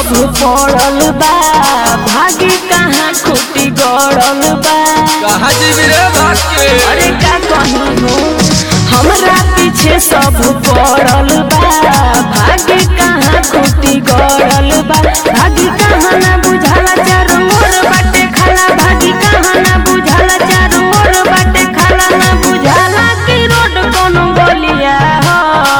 सब पड़ल बा भागी कहाँ खूटी गड़ल बा कहाँ जीवी रे भाग के अरे का कहूँ हो हमरा पीछे सब पड़ल बा भागी कहाँ खूटी गड़ल बा भागी कहाँ ना बुझाला चारों ओर बाटे खाला भागी कहाँ ना बुझाला चारों ओर बाटे खाला ना बुझाला कि रोड कोनो गलिया हो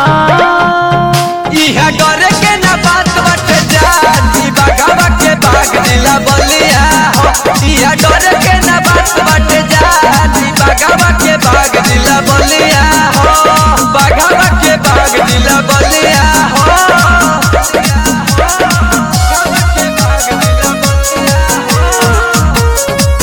इहा डरे के ना बात बाटे जाती बागावा के बाग दिला बलिया हो इहा डरे के ना बात बाटे जाती बागावा के बाग दिला बलिया हो बागावा के बाग दिला बलिया हो बागावा के बाग दिला बलिया हो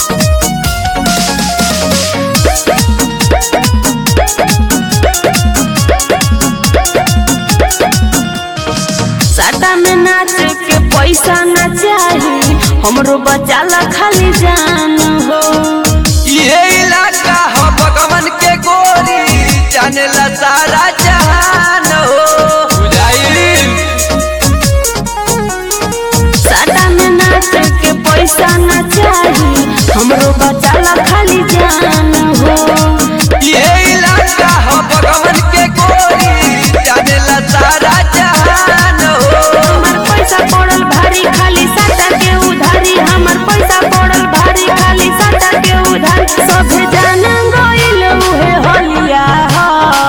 साटा में नाच के पैसा ना चाही हमरो बचाला खाली जान हो ये इलाका हो भगवान के गोरी जानेला सारा जहान हो बुझाई साटा में नाच के पैसा ना चाही हमरो बचाला खाली जान हो ये इलाका हो भगवान के गोरी जानेला सारा जहान हो हमर पैसा पड़ल भारी खाली साटा के उधारी हमर पैसा पड़ल भारी खाली साटा के उधारी सभे जान गइल उहे होलिया हो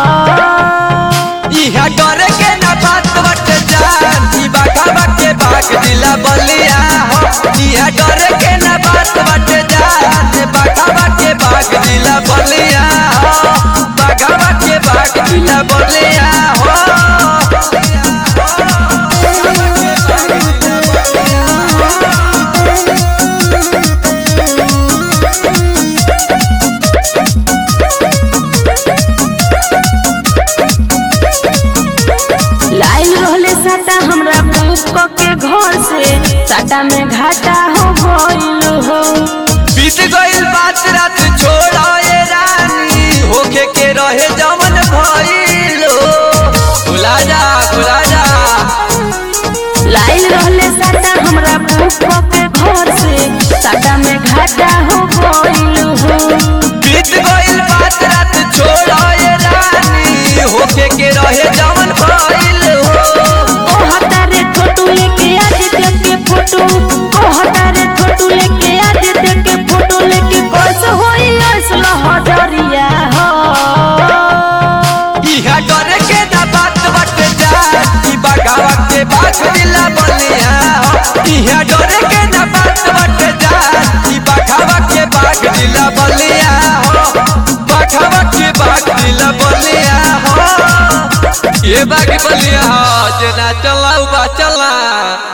इहा डरे के ना बात बट जान ई बागावा के बाग दिला बलिया हो इहा डरे के ना बात बट जान ई बागावा के बाग दिला बलिया हो बागावा के बाग दिला बलिया हो लाइन रहले साटा हमरा बुक के घर से साटा में घाटा हो गइल हो बीत गइल बात रात छोड़ा ये रानी होके के रहे जमन भइलो भुला जा भुला जा लाइन रहले साटा हमरा बुक के घर से साटा में घाटा हो गइल हो बीत गइल बात रात छोड़ा ये रानी होके के रहे जमन भइलो ओ हतारे छोटू लेके आज देख के फोटो ओ हतारे छोटू लेके आज देख के फोटो लेके कैसे होई असला हजरिया हो इहा डरे के ना बात बट जा ई बागावा के बाग दिला बलिया हो। इहा डरे के ना बात बट जा ई बागावा के बाग दिला बलिया हो बागावा के बाग दिला बलिया हो ये बाग बलिया हो जना चला बा चला